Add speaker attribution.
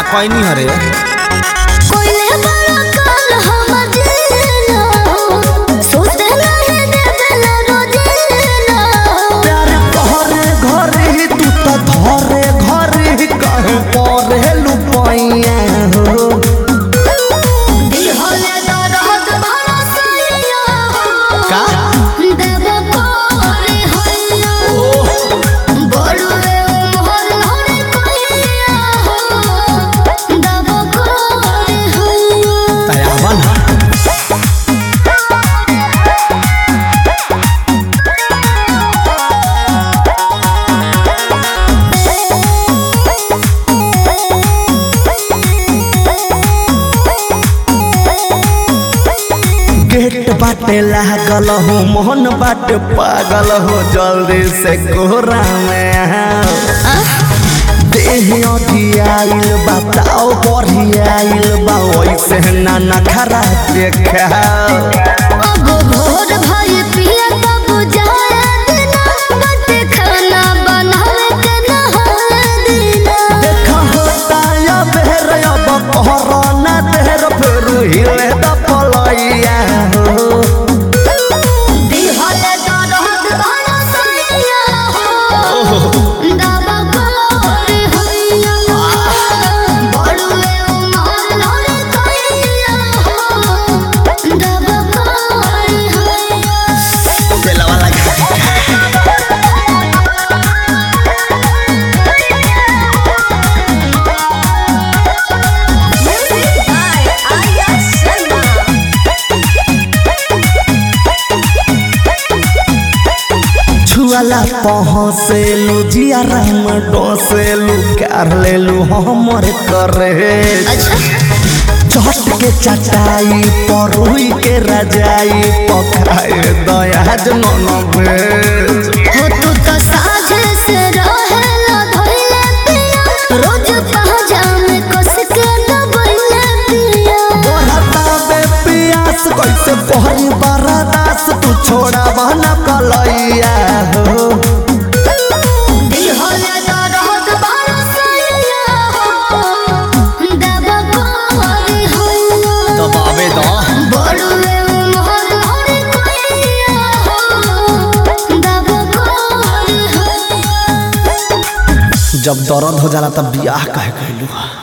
Speaker 1: खैनी हरे
Speaker 2: कोइले बड़ा काल हमर जीना सोचते रहे देवेला रोजीना
Speaker 1: प्यार घरे घरे तू तो धरे घरे कहे परे लुपाइया हो
Speaker 2: दिल होले दर्द भरा सैया
Speaker 1: का
Speaker 2: देव कोरे हैया बड़ुए मोहर होरे कोइया देव कोरे हैया
Speaker 1: तयावा ना गेट बाटे लागल हो मोहन बाटे पागल हो जल्दी से कोहरा में आओ। देह अधियाइल बताओ बढ़ियाइल बा वैसे ना नखरा देखाओ
Speaker 2: अब भोर भई पिया तब जाया दिना बट खाना बनावे के नहाए दिना
Speaker 1: देखा होता या बेर अब कोरोना देर फिर हिले द पलैया हो
Speaker 2: दिहले दरद भरा सैया हो दावा कोरे हैया बड़ुए उमर लड़े कैया हो दावा कोरे हैया
Speaker 1: बेलवा लगा छुआला पहुँचेलू जियारा में डोसेलू कर लेलू हमर करे
Speaker 2: अच्छा
Speaker 1: चट के चटाई परुई के रजाई पकाए दयाज नन भेज
Speaker 2: हो तू तो साझे से रहेला धइले पिया रोज पहजा में कस के दबइले पिया
Speaker 1: बढ़ता बे पियास कैसे पहरी बरदास तू छोड़ा बहना कलैया हो
Speaker 2: दिल होले दर्द भरा सैया हो दबा कोरे हैया
Speaker 1: दबावे द
Speaker 2: बड़ुए मोहर होरे कोइया हो दबा कोरे हैया
Speaker 1: जब दर्द हो जाला तब बियाह कहे कहलू